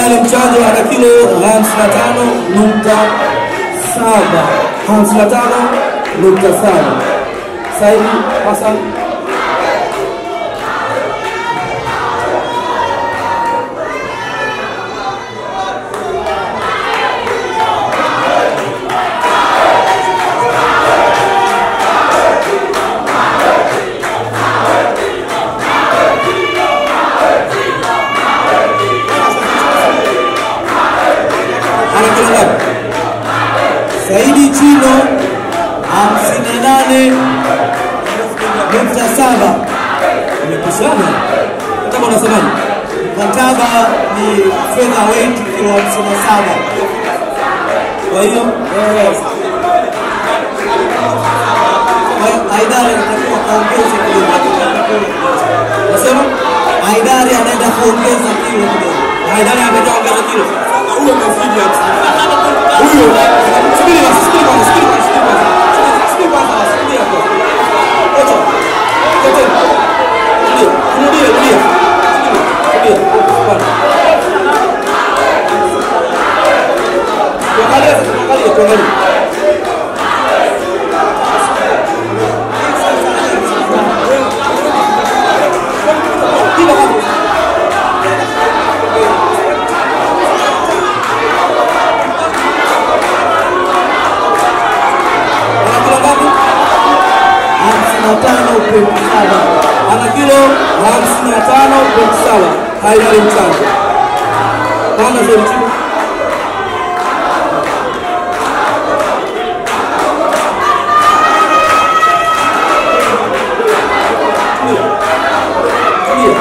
Haidari Mchanjo ana kilo 55 nukta saba 55 nukta saba Saidi Hassan ana kilo ngapi? Saidi Chino hamsini na nane nukta saba imepishana. Mkataba unasemaje? Mkataba ni fedha weight kilo hamsini na saba. Kwa hiyo Eh, kwa hiyo Haidari anatakiwa kuongeza kidogo. nasema Haidari anaenda kuongeza kilo kidogo. Haidari ametoka ongeza kilo. Huyo kazidi hamsini. Huyo subiri basi, subiri kwanza, subiri kwanza, subiri kwanza. Subiri kwanza, subiri hapo. Kocha. Kocha. Rudia, rudia, rudia. Subiri, rudia. Bwana. Tuangalie, tuangalie, tuangalie. Kila hapo. Ana kilo ngapi? hamsini na tano pointi saba. ana kilo hamsini na tano pointi saba Haidari Mchanjo. Panda zaidi chini. Tulia.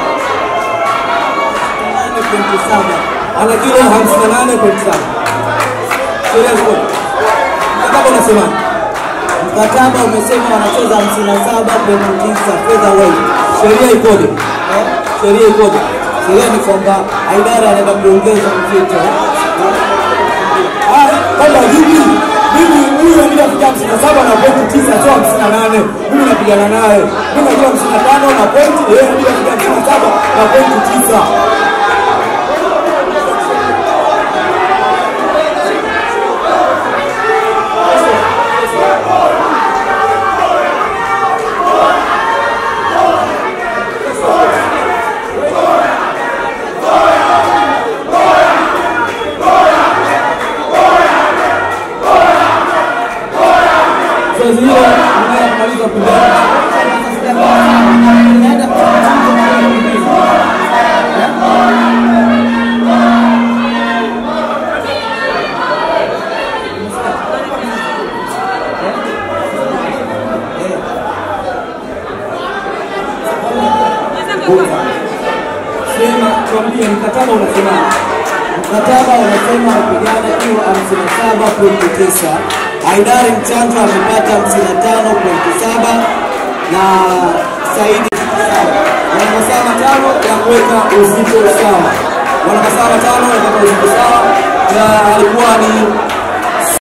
Nane pointi saba. ana kilo hamsini na nane pointi saba sheria ziko mkataba unasemaje? Mkataba umesema wanacheza hamsini na saba pointi tisa fedha weight. sheria ikoje? sheria ikoje? Sheria ni kwamba Haidari anaenda kuongeza mzito. Ah, kwamba hivi mimi huyu anaenda kufikia hamsini na saba na pointi tisa sio hamsini na nane mimi napigana naye mimi najua hamsini na tano na pointi yeye anaenda kufikia hamsini na saba na pointi tisa zoezi hilo linaenda kumaliza pembeni sema tuambie mkataba unasemaje? Mkataba unasema wapigana kilo hamsini na saba pointi tisa. Haidari Mchanjo amepata hamsini na tano pointi saba na Saidi saba. wana masaa matano ya kuweka uzito sawa, wana masaa matano ya kuweka uzito sawa, na alikuwa ni